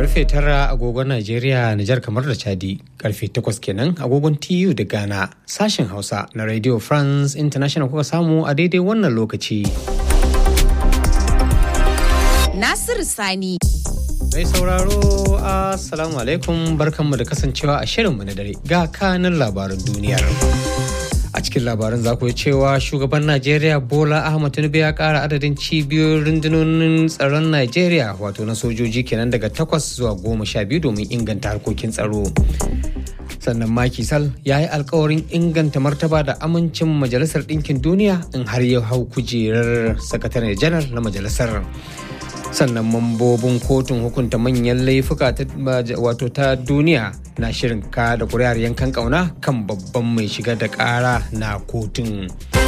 karfe tara agogon Najeriya, Nijar kamar da Chadi, karfe takwas kenan agogon TU da Ghana, sashen Hausa na Radio France International kuka samu a daidai wannan lokaci. Nasiru Sani. Mai sauraro, Assalamu alaikum barkanmu da kasancewa a shirinmu na dare ga kanin labaran duniyar. a cikin labaran za ku cewa shugaban najeriya bola ahmad tinubu ya kara adadin cibiyoyin rundunonin tsaron najeriya wato na sojoji kenan daga takwas zuwa goma sha biyu domin inganta harkokin tsaro sannan Macky Sall ya yi alkawarin inganta martaba da amincin majalisar ɗinkin duniya in har ya hau kujerar sakataren janar na majalisar sannan mambobin kotun hukunta manyan laifuka wato ta duniya na shirin ka da kuri'ar yankan kauna kan babban mai shiga da kara na kotun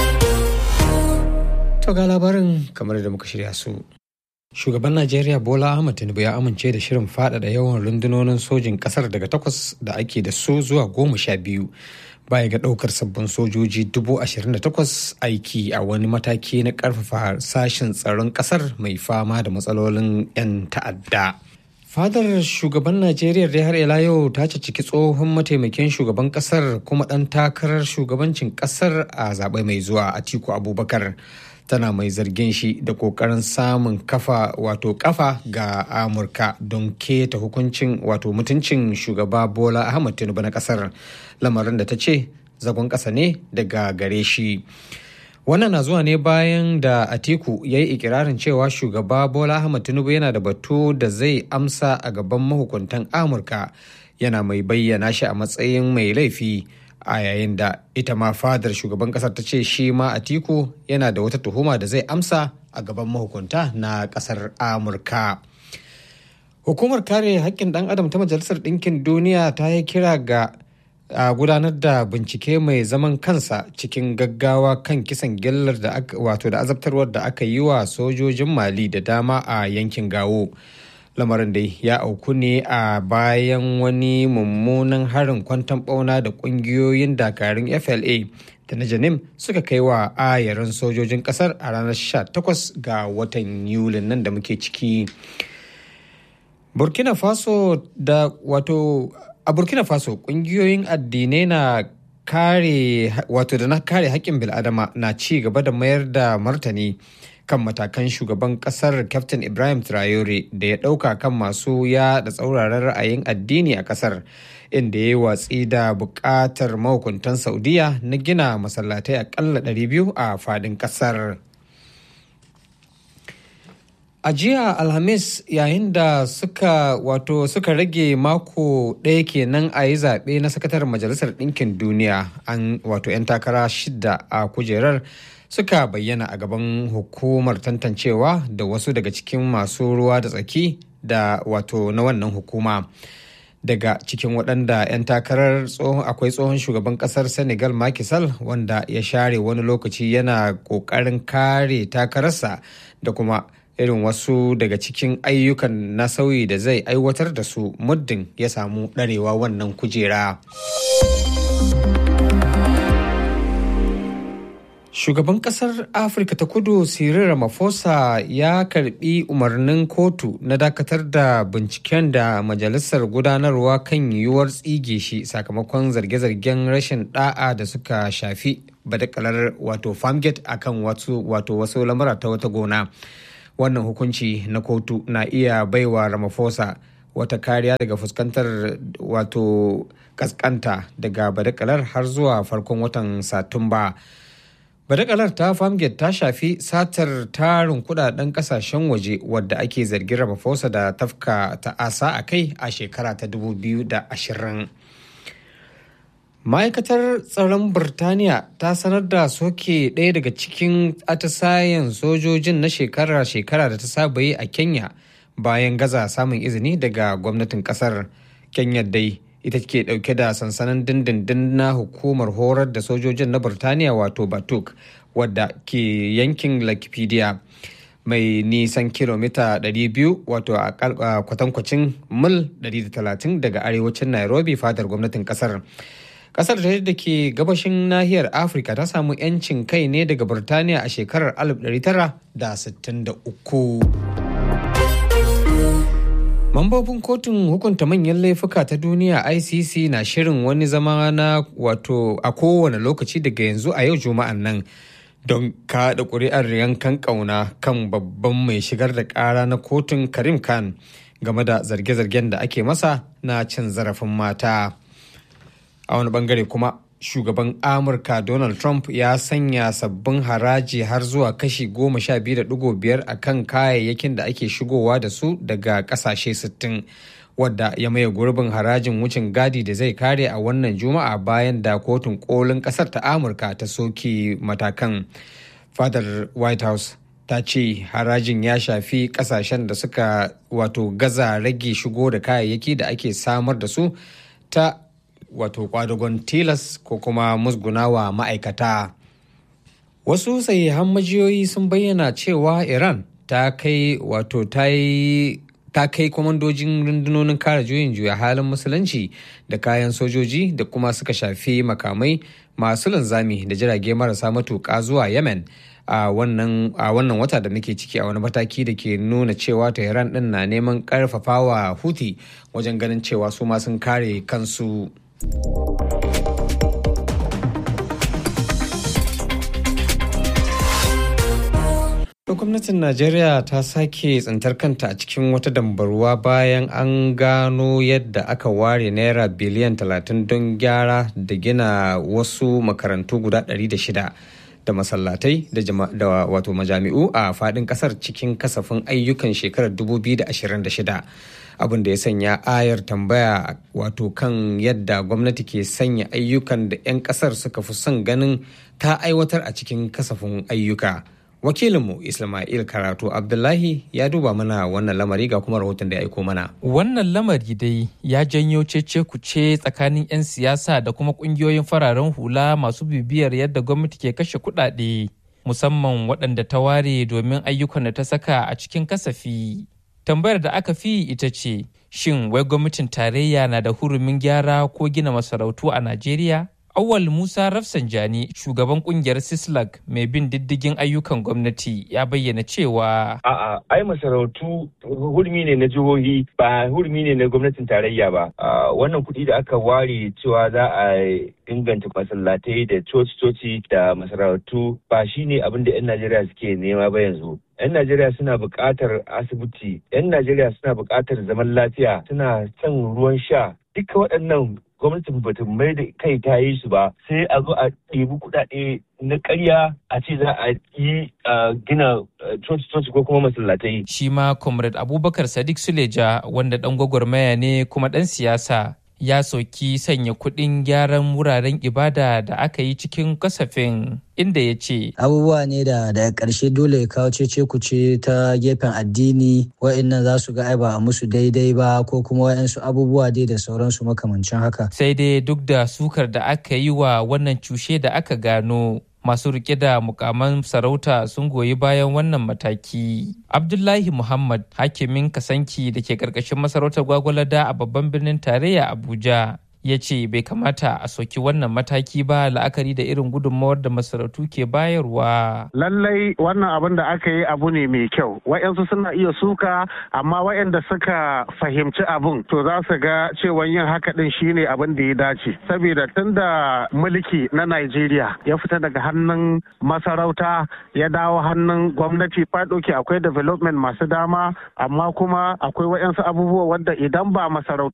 to ga labarin kamar da muka shirya su shugaban najeriya bola ahmad tinubu ya amince da shirin faɗaɗa yawan rundunonin sojin ƙasar daga takwas da ake da su zuwa goma sha biyu baya ga ɗaukar sabbin sojoji dubu ashirin da takwas aiki a wani mataki na ƙarfafa sashen tsaron ƙasar mai fama da matsalolin 'yan ta'adda. fadar shugaban najeriya da har ila yau ta ciki tsohon mataimakin shugaban kasar kuma ɗan takarar shugabancin kasar a zaɓe mai zuwa atiku abubakar tana mai zargin shi da kokarin samun kafa wato kafa ga amurka don keta hukuncin wato mutuncin shugaba bola ahmad tinubu na kasar lamarin da ta ce zagon ƙasa ne daga gare shi wannan na zuwa ne bayan da atiku ya yi ikirarin cewa shugaba bola ahmad tinubu yana da batu da zai amsa a gaban mahukuntan amurka yana mai bayyana shi a matsayin mai laifi a yayin da ita ma fadar shugaban kasar ta ce shi ma atiku yana da wata tuhuma da zai amsa a gaban mahukunta na kasar amurka hukumar kare haƙƙin ɗan adam ta majalisar ɗinkin duniya ta yi kira ga a gudanar da bincike mai zaman kansa cikin gaggawa kan kisan gillar da wato da azabtarwar da aka yi wa sojojin mali da dama a yankin gawo lamarin da ya auku ne a bayan wani mummunan harin kwantan bauna da kungiyoyin dakarun fla da na janim suka kai wa ayarin sojojin kasar a ranar 18 ga watan yulin nan da muke ciki burkina faso da wato a burkina faso kungiyoyin addinai na kare wato da na kare haƙƙin bil'adama na ci gaba da mayar da martani kan matakan shugaban kasar captain ibrahim traore da ya ɗauka kan masu ya da tsauraran ra'ayin addini a kasar inda ya yi watsi da buƙatar mahukuntan saudiya na gina masallatai akalla 200 a fadin kasar a jiya alhamis yayin da suka wato suka rage mako ɗaya kenan a yi zaɓe na sakataren majalisar ɗinkin duniya an wato 'yan takara shida a kujerar suka bayyana a gaban hukumar tantancewa da wasu daga cikin masu ruwa da tsaki da wato na wannan hukuma daga cikin waɗanda 'yan takarar akwai tsohon shugaban ƙasar senegal Macky Sall wanda ya share wani lokaci yana ƙoƙarin kare takararsa da kuma irin wasu daga cikin ayyukan na sauyi da zai aiwatar da su muddin ya samu ɗarewa wannan kujera. Shugaban kasar Afirka ta kudu Cyril Ramaphosa ya karbi umarnin kotu na dakatar da binciken da majalisar gudanarwa kan yiwuwar tsige shi sakamakon zarge-zargen rashin da'a da suka shafi badakalar wato farmgate akan wato wasu lamura ta wata gona. Wannan hukunci na kotu na iya baiwa Ramaphosa wata kariya daga fuskantar wato kaskanta daga badakalar har zuwa farkon watan Satumba. badakalar ta famgate ta shafi satar tarin kudaden kasashen waje wadda ake zargin ramaphosa da tafka ta'asa a kai a shekara ta 2020 ma'aikatar tsaron birtaniya ta sanar da soke ɗaya daga cikin atisayen sojojin na shekara-shekara da ta saba yi a kenya bayan gaza samun izini daga gwamnatin kasar kenya dai ita ke dauke da sansanin dindindin na hukumar horar da sojojin na Burtaniya wato Batuk wadda ke yankin Lakipedia mai nisan kilomita 200 wato a kwatankwacin mil 130 daga arewacin Nairobi fadar gwamnatin kasar. Kasar da ke gabashin nahiyar Afirka ta samu 'yancin kai ne daga Burtaniya a shekarar 1963. Mambobin kotun hukunta manyan laifuka ta duniya ICC na shirin wani zama na wato a kowane lokaci daga yanzu a yau juma'an nan don kaɗa ƙuri'ar yankan ƙauna kan babban mai shigar da ƙara na kotun Karim Khan game da zarge-zargen da ake masa na cin zarafin mata. A wani bangare kuma shugaban Amurka Donald Trump ya sanya sabbin haraji har zuwa kashi goma sha biyu da ɗigo biyar a kan kayayyakin da ake shigowa da su daga ƙasashe sittin wadda ya maye gurbin harajin wucin gadi da zai kare a wannan juma'a bayan da kotun kolin ƙasar ta Amurka ta soke matakan. Fadar White House ta ce harajin ya shafi ƙasashen da suka wato gaza rage shigo da kayayyaki da ake samar da su ta wato kwadagon tilas ko kuma musgunawa ma'aikata wasu sahihan majiyoyi sun bayyana cewa iran ta kai wato ta yi ta kai kwamandojin rundunonin kare juyin juya halin musulunci da kayan sojoji da kuma suka shafi makamai masu linzami da jirage marasa matuƙa zuwa yemen a wannan wata da muke ciki a wani mataki da ke nuna cewa tehran din na neman karfafawa huti wajen ganin cewa su ma sun kare kansu gwamnatin najeriya ta sake tsintar kanta a cikin wata dambarwa bayan an gano yadda aka ware naira biliyan 30 don gyara da gina wasu makarantu guda 600 da masallatai da wato majami'u a fadin kasar cikin kasafin ayyukan shekarar 2026 abin da ya sanya ayar tambaya wato kan yadda gwamnati ke sanya ayyukan da 'yan kasar suka fi son ganin ta aiwatar a cikin kasafin ayyuka wakilinmu ismail karatu abdullahi ya duba mana wannan lamari ga kuma rahoton da ya aiko mana wannan lamari dai ya janyo cece kuce tsakanin 'yan siyasa da kuma kungiyoyin fararen hula masu bibiyar yadda gwamnati ke kashe kuɗaɗe musamman waɗanda ta ware domin ayyukan da ta saka a cikin kasafi tambayar da aka fi ita ce shin wai gwamnatin tarayya na da hurumin gyara ko gina masarautu a najeriya Awal Musa Rafsanjani, shugaban kungiyar Sislag mai bin diddigin ayyukan gwamnati ya bayyana cewa A'a, ai masarautu hurmi ne na jihohi ba hurmi ne na gwamnatin tarayya ba. Wannan kuɗi da aka ware cewa za a inganta masallatai da coci-coci da masarautu ba shi ne abin da 'yan Najeriya suke nema ba yanzu. 'yan Najeriya suna buƙatar asibiti, 'yan Najeriya suna buƙatar zaman lafiya, suna son ruwan sha. Duka waɗannan gwamnatin bata mai da kai ta yi su ba sai a zo a ɗebi kuɗaɗe na ƙarya a ce za a yi gina coci-coci ko kuma masallatai. Shi ma Comrade Abubakar Sadiq Suleja wanda ɗan gwagwarmaya ne kuma ɗan siyasa ya soki sanya kuɗin gyaran wuraren ibada da aka yi cikin kasafin inda ya ce abubuwa ne da daga ƙarshe dole ya kawo cece kuce ta gefen addini wa'annan za su ga ai ba a musu daidai ba ko kuma wa'ansu abubuwa dai da sauransu makamancin haka sai dai duk da sukar da aka yi wa wannan cushe da aka gano masu rike da mukaman sarauta sun goyi bayan wannan mataki. Abdullahi Muhammad hakimin kasanki da ke karkashin masarautar gwagwalada a babban birnin tarayya Abuja ya ce bai kamata a soki wannan mataki ba la'akari da irin gudunmawar da masarautu ke bayarwa. Lallai wannan abin da aka yi abu ne mai kyau. Wa'yansu suna iya suka amma wa'yanda suka fahimci abin to za su ga cewa yin haka din shine abin da ya dace. Saboda tun da mulki na Najeriya ya fita daga hannun masarauta ya dawo hannun gwamnati fadoki akwai development masu dama amma kuma akwai wa'yansu abubuwa wanda idan ba masarauta